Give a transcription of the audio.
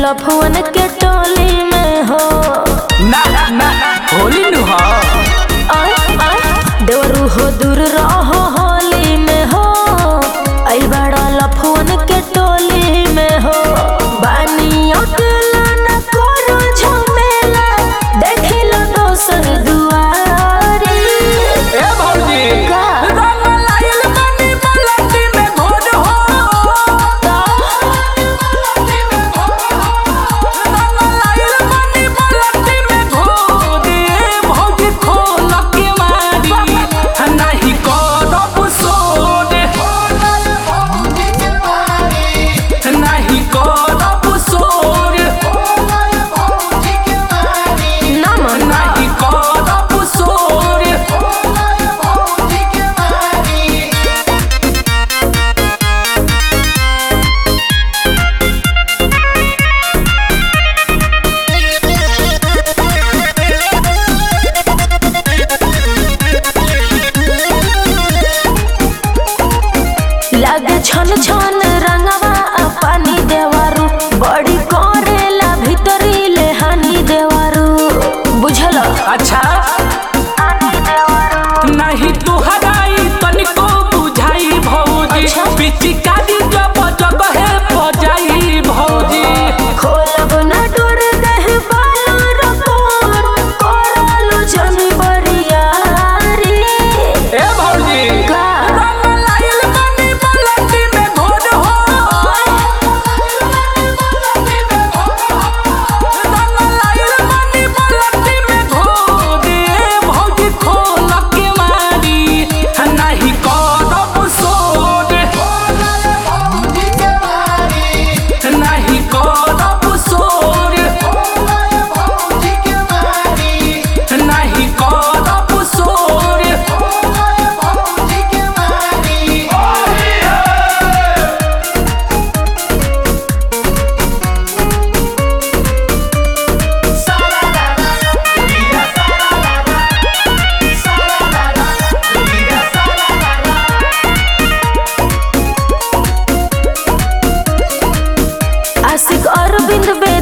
लफुअन के टोली में हो ना ना होली नु हो आय आय देवरू हो दूर रहो होली में हो आई बड़ा लफुअन के टोली में हो बानी अकेला न करो झमेला देखी लो दोसर दुआरी ए भौजी का? रंग लाइल बनी बलती में घोर हो रंग लाइल बनी बलती में घोर ए भौजी खोल के मारी नहीं करब सोर नहीं करब सोर ना मन नहीं करब सोर लागे छन छन रंगवा आ पानी देवारू बड़ी करेला भीतरी ले हानि देवारू बुझल अच्छा नहीं तुहराई तनिको बुझाई भौजी अच्छा। पिचिकारी जब जब है बजाई भौजी खोलब ना डोर देह बालो रकोर करलो जन बरियारी ए भौजी का? रंग लाइल बनी बलती में घोर हो रंग लाइल बनी बलती में घोर ए भौजी खोल के मारी नहीं करब सोर नहीं करब सोर नहीं करब सोर आशिक अरविंद बे